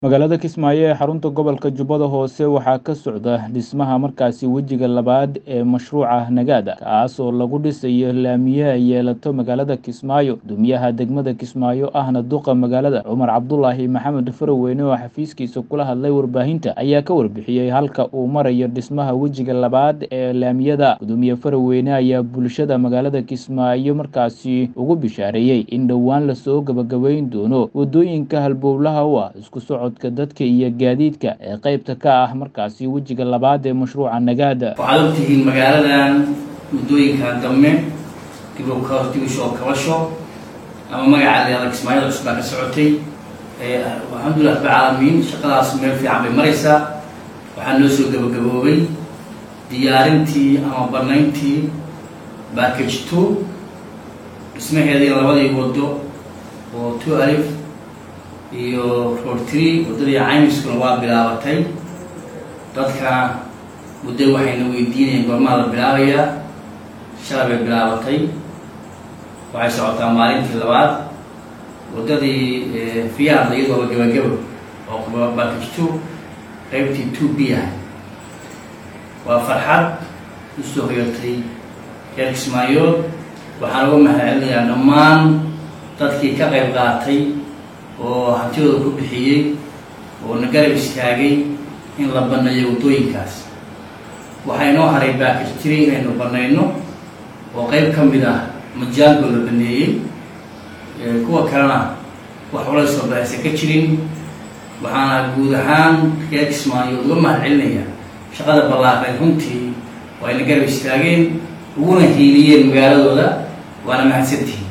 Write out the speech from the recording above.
magaalada kismaayo ee xarunta gobolka jubbada hoose waxaa ka socda dhismaha markaasi wejiga labaad ee mashruuca nagaada kaas oo lagu dhisayo laamiyaha yeelato magaalada kismaayo guddoomiyaha degmada kismaayo ahna duqa magaalada cumar cabdulaahi maxamed faraweyne oo xafiiskiisa kula hadlay warbaahinta ayaa ka warbixiyey halka uu marayo dhismaha wejiga labaad ee laamiyada gudoomiye faraweyne ayaa bulshada magaalada kismaayo markaasi ugu bishaareeyey in dhowaan lasoo gabagabeyn doono wadooyinka halbowlaha u ah isku socod dadka iyo gaadiidka ee qaybta ka ah markaasi wejiga labaad ee mashruuca nagaada waxaad ogtihiin magaaladan muddooyinkan dambe dib dibusoo kabasho ama magaca leada kismaayada cusub baa ka socotay alxamdulilah rabbi caalamiin shaqadaas meel fiican bay maraysaa waxaa noo soo gabagaboobay diyaarintii ama banayntii backage two dhismaheedii labadii wado oo two alif iyo roortri waddadii caymiskuna waa bilaabatay dadkana muddo waxayna weydiinayeen goormaa la bilaabayaa shalay bay bilaabatay waxay socotaa maalintii labaad waddadii fiyaadla iyadooba gabagabo oo bakajto qaybtii two b ah waa farxad usoo hoyatay reer kismaayood waxaan uga mahadcelinayaa dhammaan dadkii ka qayb qaatay oo hantidooda ku bixiyey oo na garab istaagay in la banneeyo waddooyinkaas waxaa inoo haray baakaj tiri inaynu bannayno oo qayb ka mid ah majaango la baneeyey kuwa kalena wax ula soo baxaysa ka jirin waxaana guud ahaan reer kismaayo uga mahad celinaya shaqada ballaaqay runtii oo ayna garab istaageen uguna hiiliyeen magaaladooda waana mahadsantihin